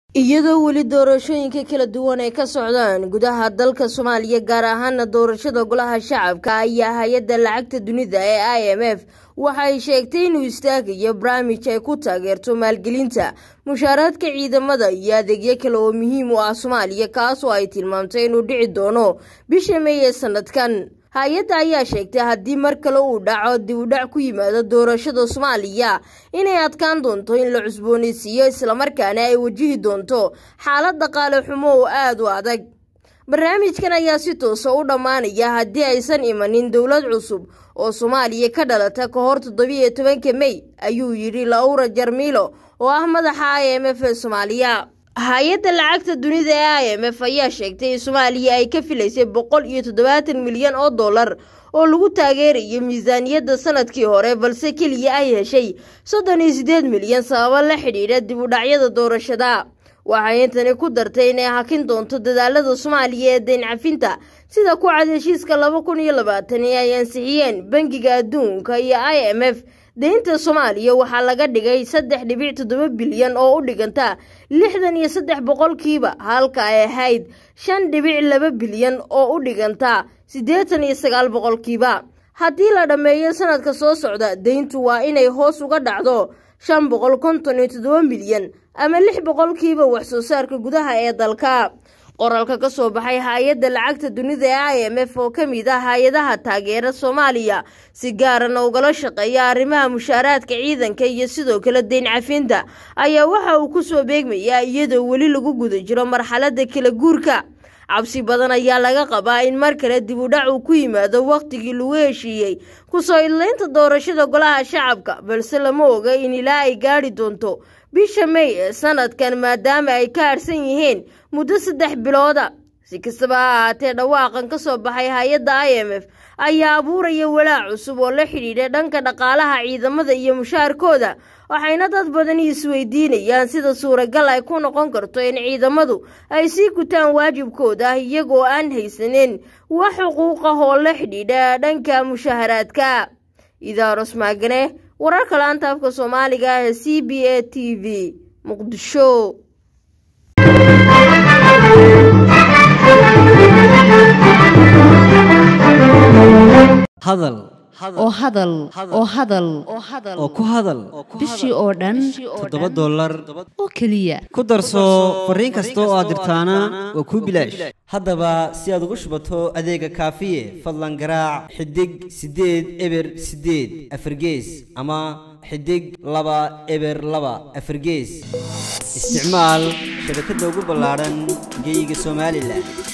iyadoo weli doorashooyinka kala duwan ay ka socdaan gudaha dalka soomaaliya gaar ahaana doorashada golaha shacabka ayaa hay-adda lacagta dunida ee i m f waxay sheegtay inuu istaagayo barnaamij ay ku taageerto maalgelinta mushaaraadka ciidamada iyo adeegyo kale oo muhiim u ah soomaaliya kaasoo ay tilmaamtay inuu dhici doono bisha meey ee sanadkan hay-adda ayaa sheegtay haddii mar kale uu dhaco dib u dhac ku yimaado doorashada soomaaliya inay adkaan doonto in la cusboonaysiiyo islamarkaana ay wajihi doonto xaalad dhaqaale xumo oo aada u adag barnaamijkan ayaa si toosa u dhammaanaya haddii aysan imanin dowlad cusub oo soomaaliya ka dhalata ka hor toddobiiyo tobanka mey ayuu yidhi laura jarmilo oo ah madaxa i m f ee soomaaliya hay-adda lacagta dunida ee i m f ayaa sheegtay in soomaaliya ay ka filaysay boqol iyo toddobaatan milyan oo dollar oo lagu taageerayo miisaaniyadda sanadkii hore balse keliya ay heshay soddon iyo siddeed milyan sababo la xidhiidha dib u dhacyada doorashada waxay intani ku dartay inay hakin doonto dadaalada soomaaliya ee dayn cafinta sida ku cad heshiiska laba kun iyo labaatan ee ay ansixiyeen bangiga adduunka iyo i m f deynta soomaaliya waxaa laga dhigay saddex dhibic toddoba bilyan oo u dhiganta lixdan iyo saddex boqolkiiba halka ay ahayd shan dhibic laba bilyan oo u dhiganta siddeetan iyo sagaal boqolkiiba haddii la dhammeeyo sanadka soo socda deyntu waa inay hoos uga dhacdo shan boqol konton iyo toddoba milyan ama lix boqolkiiba waxsoo saarka gudaha ee dalka qoraalka ka soo baxay hay-adda lacagta dunida ee i m f oo ka mid ah hay-adaha taageera soomaaliya si gaarana ugala shaqeeya arrimaha mushaaraadka ciidanka iyo sidoo kale deyn cafinta ayaa waxa uu ku soo beegmayaa iyadoo weli lagu guda jiro marxaladda kala guurka cabsi badan ayaa laga qabaa in mar kale dib u dhac uu ku yimaado wakhtigii lagu heshiiyey kusoo idlaynta doorashada golaha shacabka balse lama oga in ilaa ay gaadhi doonto bisha mey ee sanadkan maadaama ay ka harsan yihiin muddo saddex bilooda si kastaba ha ahaatee dhawaaqan ka soo baxay hay-adda i m f ayaa abuuraya walaac cusub oo la xidhiidha dhanka dhaqaalaha ciidamada iyo mushaarkooda waxayna dad badani isweydiinayaan sida suuragal ay ku noqon karto in ciidamadu ay sii gutaan waajibkooda iyagoo aan haysanin wax xuquuq ah oo la xidhiidha dhanka mushaharaadka idaaros maagane wararka laanta afka soomaaliga ah ee c b a t v muqdisho hadal oo hadal oo hadal oo ku hadal bishii oo dhan toddoba dollar oo keliya ku darso fariin kasta oo aad dirtaana waa kuu bilaash haddaba si aad ugu shubato adeega kaafiye fadlan garaac xidig siddeed eber siddeed afargees ama xidig laba eber laba afargees isticmaal shabakadda ugu ballaadhan geeyiga somalilan